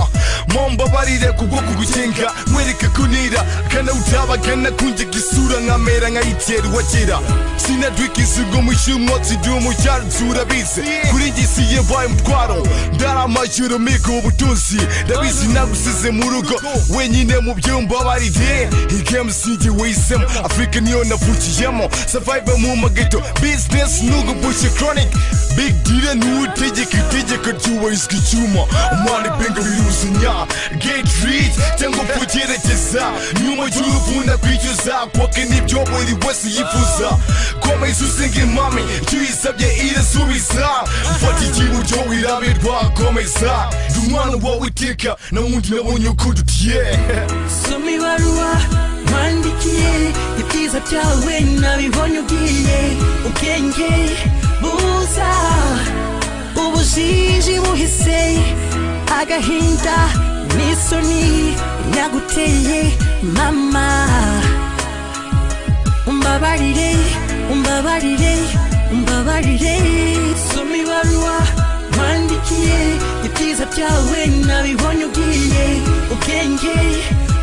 mumbabarire kubwo kugukenga mwereka kunira kana utabagana kunjya isura nkamera nkayitera uwakera sinadwika isigo mu cyumwotsi dumu cyarutse urabizi kuri njye si yabaye umutwaro ndaramajoro mika ubutunzi ndabizi nagusize mu rugo wenyine mu byumbabarire igemu sinjye wahisemo afurika niyo navukiyemo survive mu mageto business nugu bushe chronic big deal ntuwutegeka itegeko ryubahirizwa icyuma umwana ipenga biruzanya get rich cyangwa kugerageza nyuma y'uruvunda kwicuza kwake nibyo buri wese yifuza komeza usinga impame icyo uyisabye irasubiza mfata ikiburyo wirabirwa komeza ndi umwana wawe iteka na wundi nabonye uko dutiye soma ibaruwa wandikiye ibyiza byawe nabibonye ugiye ubwenge buza ubujiji buhise agahinda n'isoni naguteye mama umbabarire umbabarire umbabarire soma ibaruwa wandikiye ibyiza byawe nabibonye ugiye ubwenge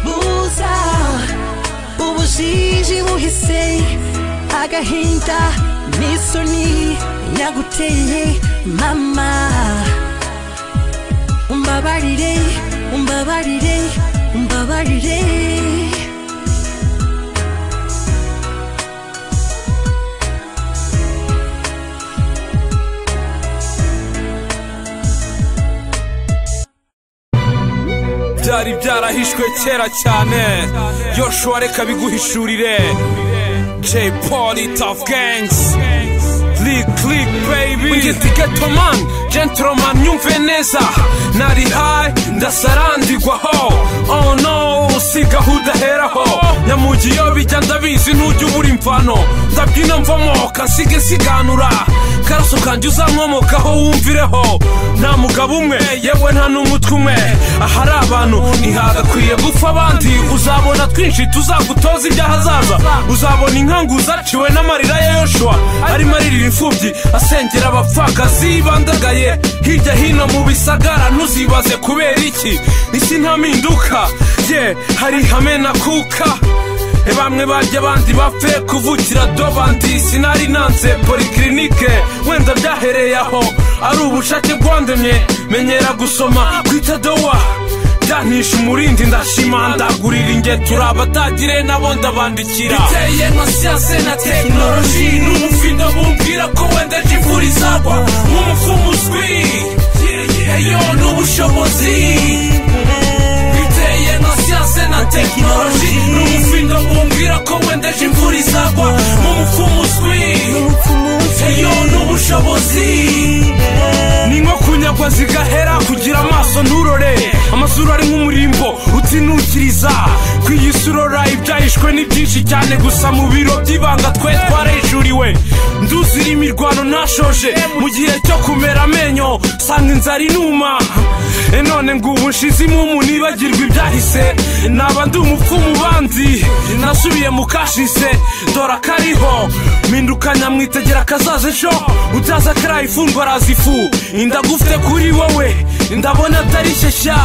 buza ubujiji buhise agahinda n'isoni naguteye mama umbabarire umbabarire umbabarire byari byarahishwe kera cyane yoshua reka biguhishurire jay poli tough gangs click click baby ungiti getoman gentleman nyumve neza nari high ndasarandigwaho oh no si gahunda heraho nyamugi iyo bijya ndabizi ntujya ubura imvano ndabyina mvamoka nsige nsiganura karaso kanjye uzankomokaho wumvireho nta mugabo umwe yewe nta n'umutwe umwe ahari abantu ntihagakwiye gupfa abandi uzabona twinshi tuzagutoza iby'ahazaza uzabona inkangu zaciwe n'amarira ya yoshua arimo aririra imfubyi asengera abapfakazi bandagaye hirya hino mu bisagara ntuzibaze kubera iki isi nta mpinduka ye hari hame na kuka bamwe barya abandi bapfe kuvukira dobandi sinari nanze poliklinike wenda byahereye aho ari ubushake bwandemye menyera gusoma kwita dowa byantisha umurindi ndashima ndagurira ingetura abatagire nabo ndabandikira biteye nka siyanse na tekinoloji n'umufindo bumbwira ko wenda ejo imvura izagwa nk'umufumu uzwi eyo ni ubushobozi biteye nka siyanse na tekinoloji n'umufindo bumbwira ko wenda ejo imvura izagwa nk'umufumu uzwi eyo ni ubushobozi ni nko kunyagwa zigahera kugira amaso nturore amasura ari nk'umurimbo utinukiriza ku iyi si urora ibyahishwe ni byinshi cyane gusa mu biro by'ibanga twe twarejuriwe nduzira imirwano ntashoje mu gihe cyo kumera amenyo sanga inzara inuma E none ngo ubu nshize imumu nibagirwe ibyahise naba ndi umupfumu bandi nasubiye mu kashise dore akariho minduka nyamwitegera akazaza ejo utaza akaraye ifungwa araza ifu indagufite kuri wowe ndabona atari shyashya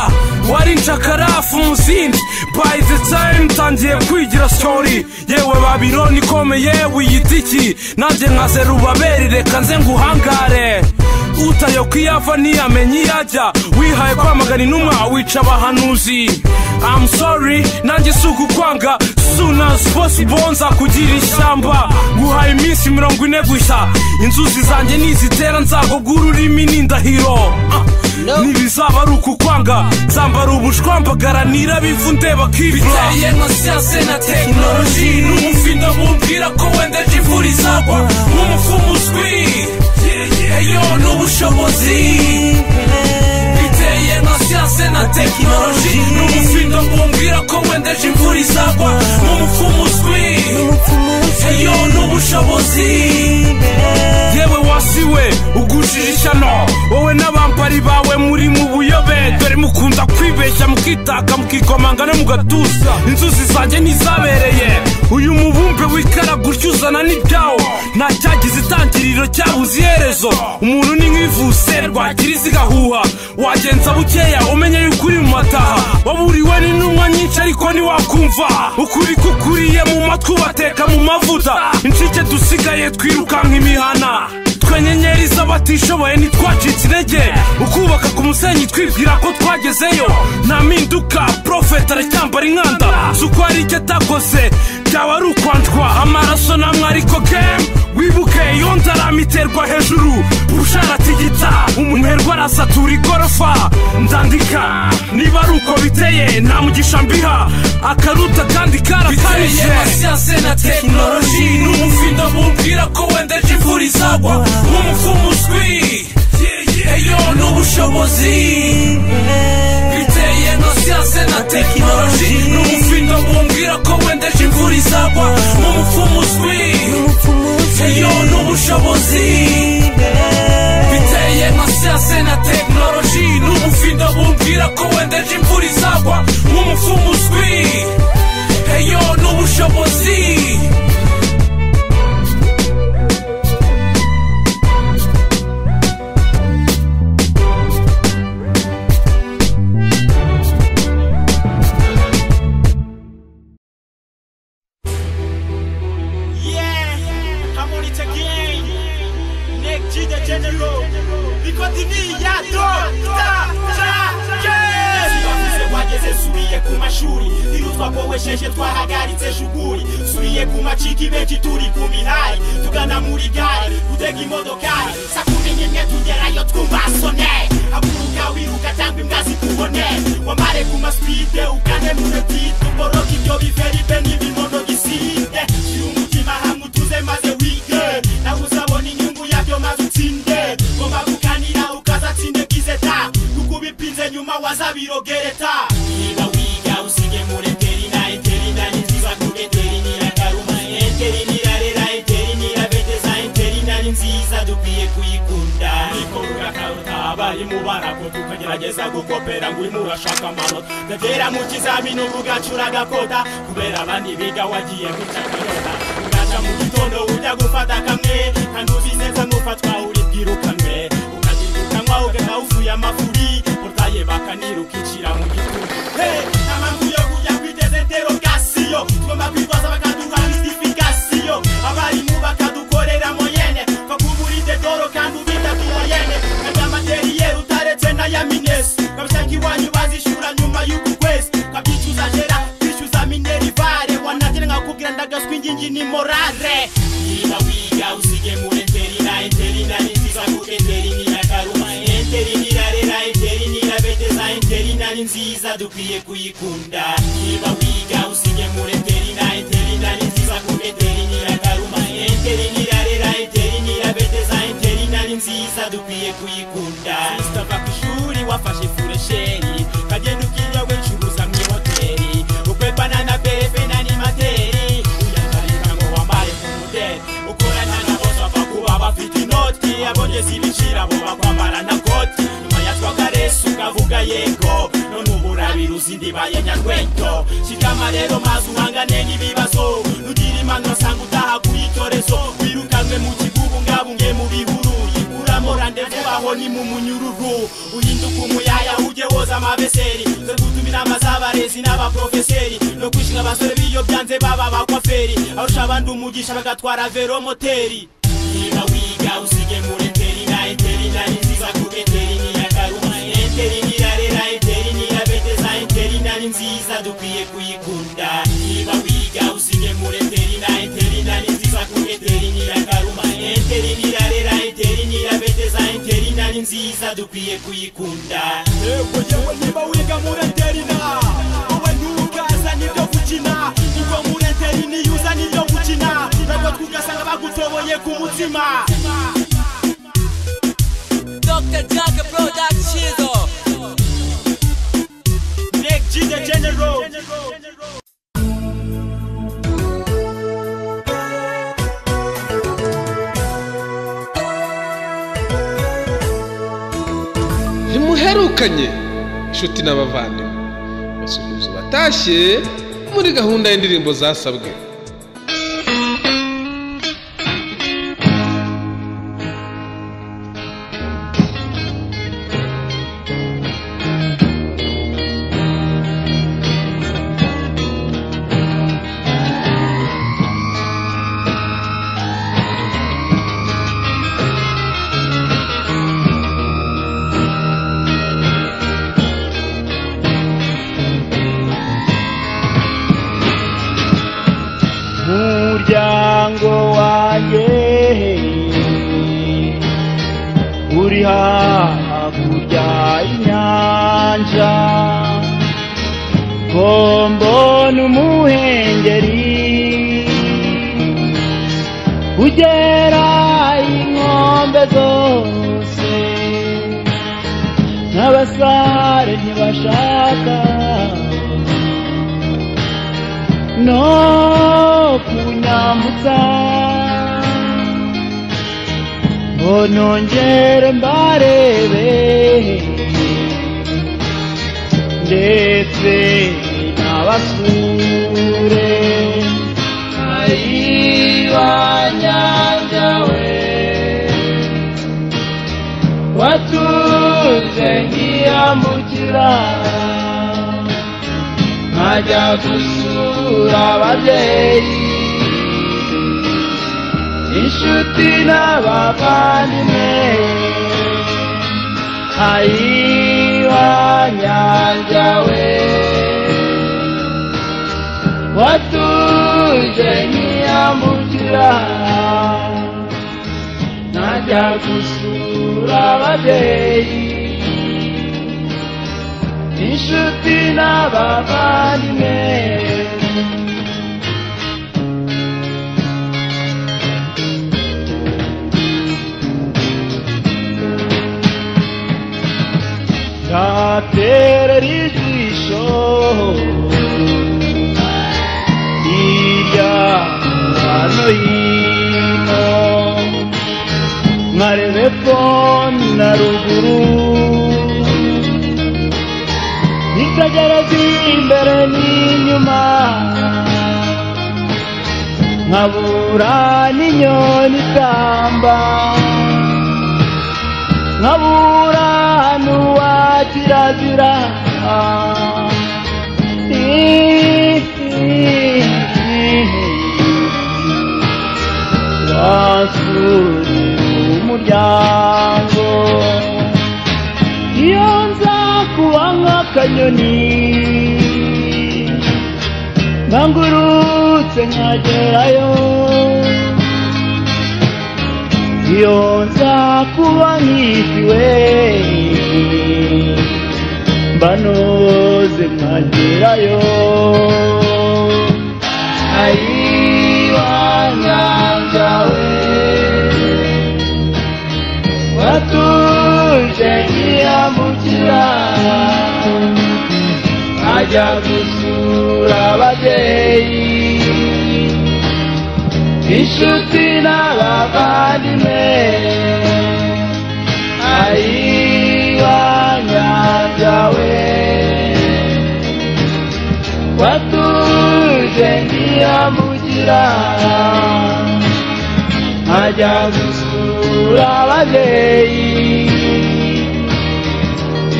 wari nshakarafu muzindi by the time tangiye kwigira story yewe babironi ikomeye wiyita iki nanjye nkaze rubaberi reka nze nguhangare utayo kwiyava ntiyamenye iyo ajya wihaye kwamagana inuma wica abahanuzi I'm sorry nanjye si ukukwanga soon as possible nza kugira ishyamba nguhaye iminsi mirongo ine gusa inzuzi zanjye nizitera nzagugura ururimi n'indahiro Ah, ntibizaba ari ukukwanga nzambara ubushwambagara nirabivu ndeba kibura biteye nka siyanse na tekinoloji n'umufindo bumbwira ko wenda ejo imvura izagwa nk'umufumu uzwi eyo ni ubushobozi biteye nka siyanse na tekinoloji n'umufindo bumbwira ko wenda ejo imvura izagwa nk'umufumu uzwi eyo ni ubushobozi yewe wasiwe ugujije ishyano wowe n'abampari bawe muri mu buyobe dore mu mukunda kwibeshya mukitaka mukikomanga no mu gatuza inzuzi zanjye ntizabereye uyu mubumbe wikara gutya uzana n'ibyawo nta cyagize itangiriro cyabuze iherezo umuntu ni nk'ivuse rwagira zigahuha wagenza bukeya umenye yuko uri mu mataha waburiwe n'intumwa nyinshi ariko ntiwakumva ukuri kukuriye mu matwi ubateka mu mavuta inshike dusigaye twirukanka imihana twe nyenyeri z'abatishoboye ntitwacitse intege ukubaka ku musenyi twibwira ko twagezeyo nta mpinduka porofeti aracyambara inkanda si uko hari icyo atakoze byaba ari ukwanjwa amaraso namwe ariko kemu wibuke iyo ndarama iterwa hejuru busharatigita umuherwe arasatura igorofa ndandika niba ari uko biteye nta mugisha mbiha akaruta kandi karakabije biteye amasiyanse na tekinoloji n'umufindo mubwira ko wenda ejo imvura izagwa nk'umufumu uzwi eyo n'ubushobozi biteye no siyanse na tekinoloji n'umufindo mubwira ko wenda ejo imvura izagwa nk'umufumu uzwi eyo n'ubushobozi biteye nka siyanse na tekinoloji n'umufindo mubwira ko wenda ejo imvura izagwa nk'umufumu uzwi eyo n'ubushobozi Yeah, I'm on it again. Nick G the General. We continue ya do ta ta yeah. bavuze wageze subiye ku mashuri irutwa bowesheje twahagaritse shuguri subiye ku maciki benshi turi ku mihari tugana muri gare gutega imodokari sa kumi n'imwe tugerayo twumbasone haguruka wiruka cyangwa imbwa zikubone wamare ku masipide ugane mu repite uboroke ibyo biveribe n'ibimono gisinde shyira umutima hamwe utuze maze wige nawe uzabona inyungu yabyo maze utsinde ngomba kuganira ukazatsinde kizeta kukuba ipinze nyuma wazabirogereta niba wiga usige muri terina eterina ni nziza kuri eterinira karuma eterinira rera eterinira bedeza eterinira ni nziza dukwiye kuyikunda niko mugakaruta abarimu barako tukagerageza gukopera ngo urimo urashaka amanota ndagera mu kizamini ubu ugacura agakota kubera abandi biga wagiye guca akayota ugaca mu gitondo ujya gufata kamwe kandi uzi neza n'ufatwa uri bwirukanwe ukanywa ugenda wuzuye amafuri urwaye bakanira ukicira mu gitugu Hey, nta mpamvu yo kujya kwiteza interogasiyo tugomba kwibaza bakaduha justifikasiyo abarimu bakadukorera moyene bakuburide doro kandi ubita tumoyene kandi amateriyeri utaretse n'aya minesi kabishaka iwanyu bazishura nyuma y'uku kwezi kabyicuza jera kwishyuza minerivare wanagera nkakubwira ndagaswa ingingi ni morare niba wiga usige muri enterina enterina ni nziza kuko enterina karuma enterina rera enterina bedeza enterina ni nziza dukwiye kuyikunda niba wiga usige muri enterina enterina ni nziza kuko enterina karuma enterina rera enterina bedeza enterina ni nziza dukwiye kuyikunda sitava ku ishuri wafashe furesheri kagenda ukinyawe ncuruza mu ihoteli ukwepana na befe n'animateri uyakarika ngo wambare ku mudeli ukorana na bose bapfa kuba bafite inoti abonye zibicira bo bakwambara na koti nyuma yatwa karesi ukavuga yego none ubu urabira uzindibaye nyarwento shikama rero mazi uhangane n'ibibazo nugira imano nsanga utaha ku icyorezo wirukanwe mu kibubungabunge mu bihuru yikuramora ndetse baho ni mu munyururu uhinduka umuyaya ujye woza amabeseri ze gutuma inama z'abarezi n'abaprofeseri no kwishinga abasore b'iyo byanze baba abakwaferi arusha abandi umugisha bagatwara veromoteri niba wiga usige muri enterina enterina ni nziza kuko enterinira karuma enterinira rera enterinira bedeza enterina ni nziza dukwiye kuyikunda niba wiga usige muri enterina enterina ni nziza kuko enterinira karuma enterinira rera enterinira bedeza enterina ni nziza dukwiye kuyikunda Yego yewe niba wiga muri enterina wowe ntugaza nibyo gukina kuko muri enterina iyo uza nibyo gukina nabwo tugasanga bagutoboye ku mutima Dr. Jack Production. Nick G the General ntimuherukanye inshuti n'abavandimwe basuhuza batashye muri gahunda y'indirimbo zasabwe umuryango wanjye uri hakurya y'inyanja ko mbona umuhengeri ugera inkombe zose n'abasare ntibashaka no kunyambutsa ngo nongere mbarebe ndetse n'abasure ayibanyanja we watunze nkiyambukira nkajya gusura ababyeyi inshuti n'abavandimwe ayiwanyanja we watuje ntiyambukira nkajya gusura ababyeyi inshuti n'abavandimwe nzaterera ijisho hirya hano hino nkarebe ko na ruguru nitagereza imbere n'inyuma nkabura n'inyoni itamba nkabura n'uwa kirazira wasurira umuryango iyo nza kuba nk'akanyoni nkangurutse nkagerayo iyo nza kuba nkitiwe mbanoze nkagerayo ayiwanyanja we watuje nkiyambukira ajya gusura ababyeyi inshuti n'abavandimwe ayiwanyanja we watuje nkiyambukira ajya gusura ababyeyi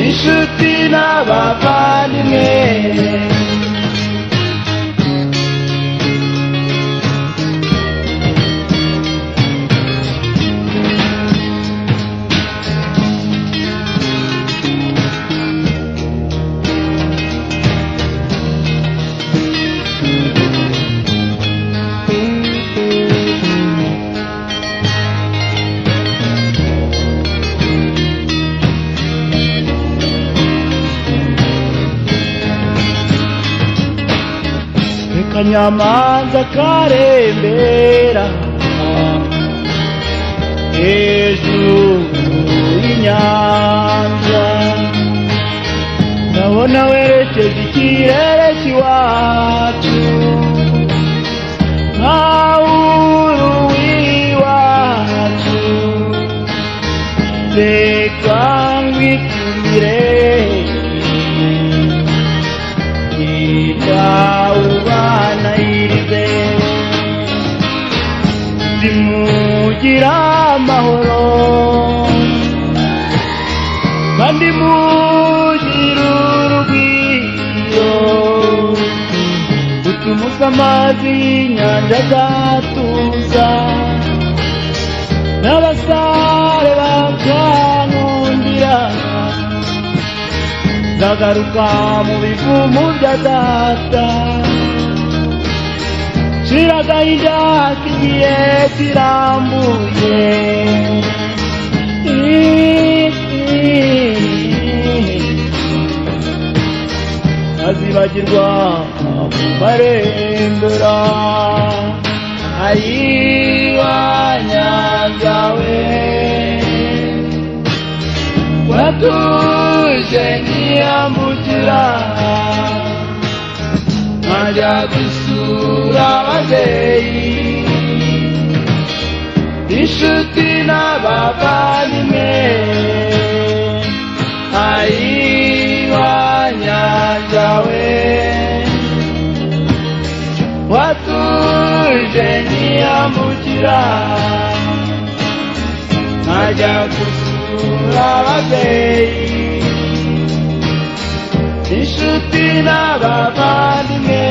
inshuti n'abavandimwe akanyamanza karembera hejuru y'inyanja ndabona werekeza ikirere cy'iwacu nkawuru w'iwacu reka nkwitumire kandi mugira urugwiro utumuze amazi y'inyanja agatuza n'abasare bakankundira nzagaruka mu bivumu bya data shira agahinda kigiye kirambuye azibagirwa barembera ayiwanyangawe watuje ntiyambukira nkajya gusura ababyeyi inshuti n'abavandimwe ayiwanyangawe watuje ntiyambukira nkajya gusura ababyeyi inshuti n'abavandimwe